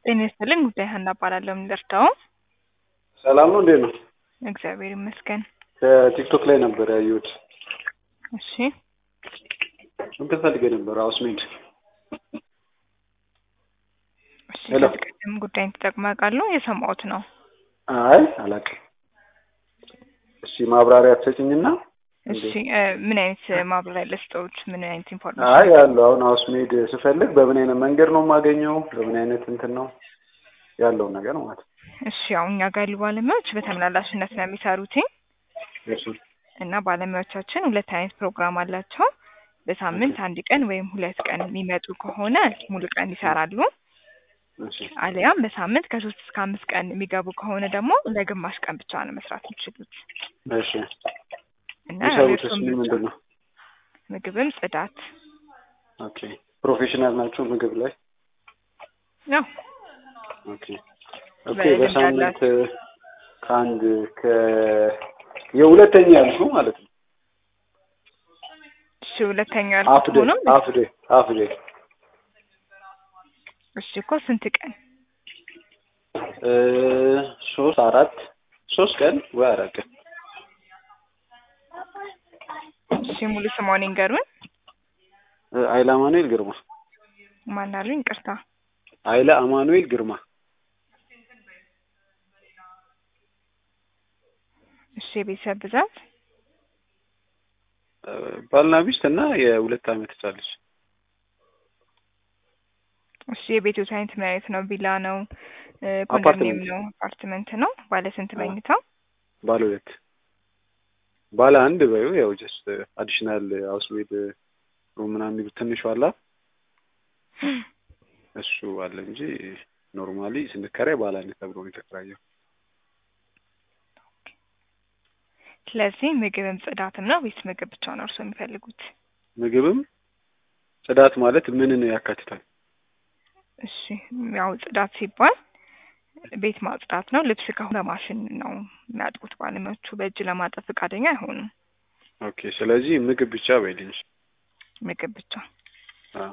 ጤና ይስጥልኝ ጉዳይ ሀና እባላለሁ። የምንደርሰው ሰላም ነው። እንዴት ነው? እግዚአብሔር ይመስገን። ከቲክቶክ ላይ ነበር ያየሁት። እሺ እንትን ፈልጌ ነበር አውስሜድ። እሺ ሄሎ። ከዚህ ቀደም ጉዳይን ተጠቅመው ያውቃሉ? የሰማሁት ነው። አይ አላውቅም። እሺ ማብራሪያ ትሰጭኝና እሺ እ ምን አይነት ማብራሪያ ልስጠዎት? ምን አይነት ኢንፎርሜሽን? አይ ያለው አሁን አውስሜድ ስፈልግ በምን አይነት መንገድ ነው የማገኘው? በምን አይነት እንትን ነው ያለውን ነገር ማለት ነው። እሺ ያው እኛ ጋር ያሉ ባለሙያዎች በተመላላሽነት ነው የሚሰሩት እሺ እና ባለሙያዎቻችን ሁለት አይነት ፕሮግራም አላቸው። በሳምንት አንድ ቀን ወይም ሁለት ቀን የሚመጡ ከሆነ ሙሉ ቀን ይሰራሉ። እሺ አሊያም በሳምንት ከሶስት እስከ አምስት ቀን የሚገቡ ከሆነ ደግሞ ለግማሽ ቀን ብቻ ነው መስራት የሚችሉት እሺ እና የሚሰሩትስ የእርስዎ ምን ምርጫ ምንድን ነው? ምግብም ጽዳት ኦኬ ፕሮፌሽናል ናቸው ምግብ ላይ? ነው። ኦኬ ኦኬ በልምድ በሳምንት ከአንድ ከ የሁለተኛ ያልሽው ማለት ነው። እሺ ሁለተኛው ያልኩት አፍዴ ሆኖ አፍዴ አፍዴ እሺ እኮ ስንት ቀን? እ ሶስት አራት ሶስት ቀን ወይ አራት ቀን እሺ ሙሉ ስሟን ይንገሩን። እ አይለ አማኑኤል ግርማ ማን አሉኝ? ይቅርታ። አይለ አማኑኤል ግርማ እሺ የቤተሰብ ብዛት እ ባልና ሚስት እና የሁለት ዓመት ህጻን ልጅ እሺ የቤቶት አይነት ምን አይነት ነው? ቪላ ነው? እ ኮንዶሚኒየም አፓርትመንት። ነው? አፓርትመንት ነው? ባለ ስንት አዎ። መኝታ? ባለ ሁለት ባለ አንድ በዩ ያው ጀስት አዲሽናል ሀውስ ሜድ ሩም ምናምን የሚሉት ትንሹ አላ እሱ አለ እንጂ ኖርማሊ ስንከራይ ባለ አንድ ተብሎ ነው የተከራየው። ስለዚህ ምግብም ጽዳትም ነው ወይስ ምግብ ብቻ ነው እርስዎ የሚፈልጉት? ምግብም ጽዳት ማለት ምንን ያካትታል? እሺ ያው ጽዳት ሲባል ቤት ማጽዳት ነው። ልብስ ከሆነ በማሽን ነው የሚያጥቡት ባለሙያዎቹ። በእጅ ለማጠብ ፈቃደኛ አይሆኑም። ኦኬ ስለዚህ ምግብ ብቻ በይልኝ። ምግብ ብቻ። አዎ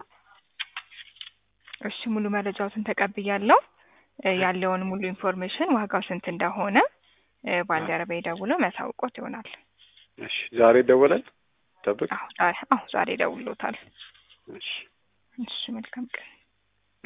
እሺ ሙሉ መረጃዎትን ተቀብያለሁ። እ ያለውን ሙሉ ኢንፎርሜሽን ዋጋው ስንት እንደሆነ እ ባልደረባዬ ደውሎ የሚያሳውቆት ይሆናል። እሺ ዛሬ ይደወላል። ጠብቅ። አዎ ዛሬ አዎ ዛሬ ደውሎታል። እሺ እሺ መልካም ቀን።